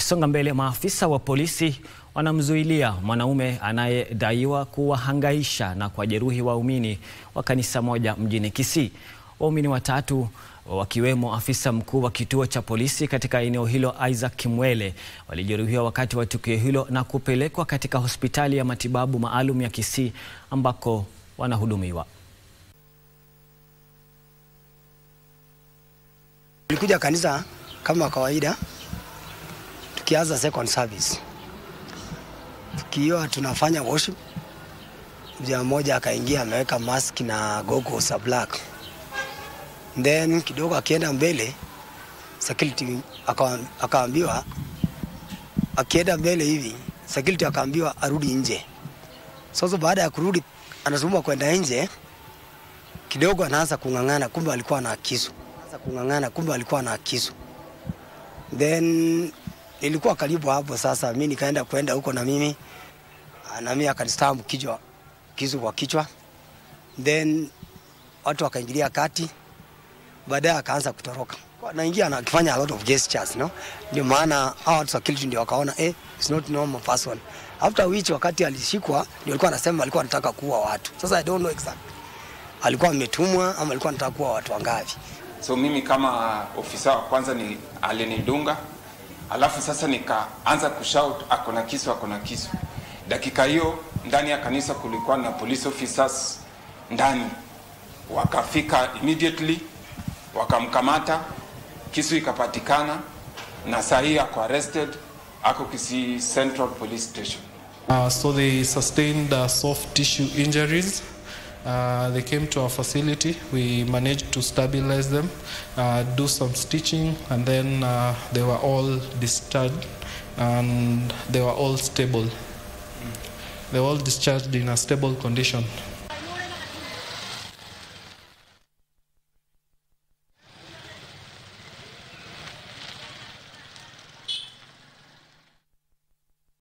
Tukisonga mbele, maafisa wa polisi wanamzuilia mwanaume anayedaiwa kuwahangaisha na kuwajeruhi waumini wa kanisa moja mjini Kisii. Waumini watatu wakiwemo afisa mkuu wa kituo cha polisi katika eneo hilo Isaac Kimwele walijeruhiwa wakati wa tukio hilo na kupelekwa katika hospitali ya matibabu maalum ya Kisii ambako wanahudumiwa. Tulikuja kanisa kama kawaida, tukianza second service, tukiwa tunafanya worship, mja mmoja akaingia ameweka mask na goggles za black, then kidogo akienda mbele security akaambiwa, akienda mbele hivi security akaambiwa arudi nje. Sasa baada ya kurudi, anazungumza kwenda nje kidogo, anaanza kung'ang'ana, kumbe alikuwa na kisu kung'ang'ana kumbe alikuwa na kisu. Then ilikuwa karibu hapo sasa, mi nikaenda kwenda huko na mimi na mimi akanistambu kichwa kisu kwa kichwa, then watu wakaingilia kati, baadaye akaanza kutoroka naingia na akifanya a lot of gestures no, ndio maana hao watu security ndio wakaona eh, it's not normal person. After which wakati alishikwa ndio alikuwa anasema alikuwa anataka kuua watu. Sasa I don't know exactly alikuwa ametumwa ama alikuwa anataka kuua watu wangapi. So mimi kama ofisa wa kwanza ni alinidunga, alafu sasa nikaanza kushout ako na kisu, ako na kisu. Dakika hiyo ndani ya kanisa kulikuwa na police officers ndani, wakafika immediately wakamkamata, kisu ikapatikana, na saa hii ako arrested, ako Kisii Central Police Station. Uh, so they sustained uh, soft tissue injuries. Uh, they came to our facility. We managed to stabilize them, uh, do some stitching, and then uh, they were all discharged and they were all stable. They were all discharged in a stable condition.